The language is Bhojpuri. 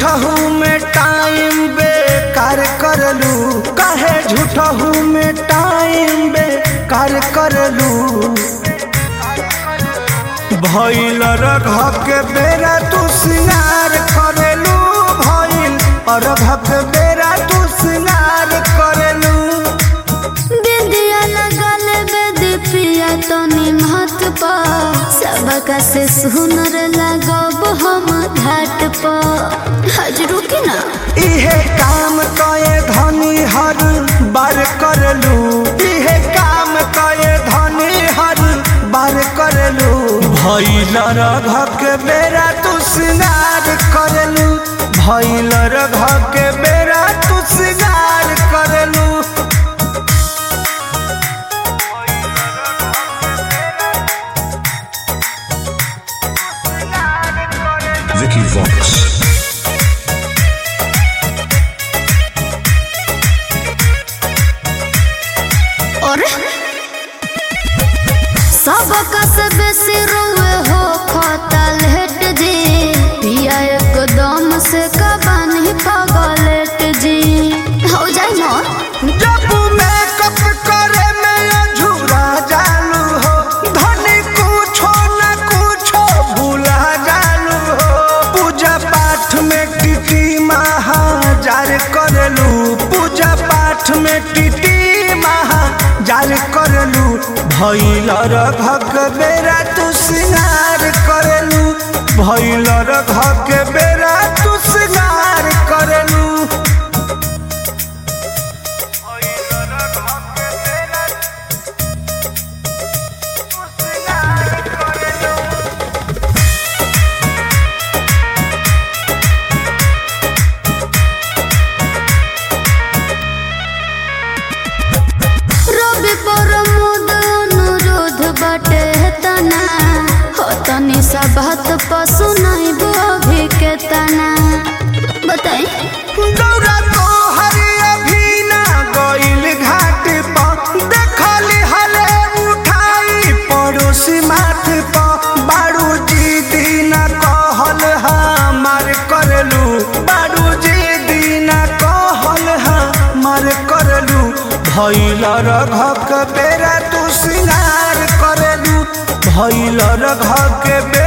झूठहू में टाइम बेकार करलू काहे झूठहू में टाइम बेकार करलू भइल रघ के बेरा तू सिंगार करेलू भइल अरघ के बेरा तू सिंगार करेलू बिंदिया लगल बेदी पिया तो निमहत पा सबका से सुनर लगब हम घाट पा हजरू के ना इहे काम कए धनी हर बार करलू इहे काम कए धनी हर बार करलू भइल रघ के बेरा तू सिंगार करलू भइल रघ के बेरा तू सिंगार करलू Vicky Vox. और सबका से बेसी रोए हो खतल हेट जी पिया एकदम से कबानी पगलेट जी हो जाए मोर जब मेकअप करे में अझूरा जालू हो धनी कुछो न कुछो भूला जालू हो पूजा पाठ में टिटी महाजार करलू पूजा पाठ में टिटी महाजार करलू भैल रघक बेरा तू सिंगार करलू भैल रघक बेरा तू सिंगार करलू रवि पर मुद अनुरोध बटे तना हो तनी सा बात पशु नहीं अभी के तना बताई गौरा तो हरि अभी ना गइल घाट पर देखली हले उठाई पड़ोसी माथ पर बारू जी दीना कहल हमार करलू बारू जी दीना कहल हमार करलू भैल रघक बेरा तू सिंगार करलू भैल रघक बेरा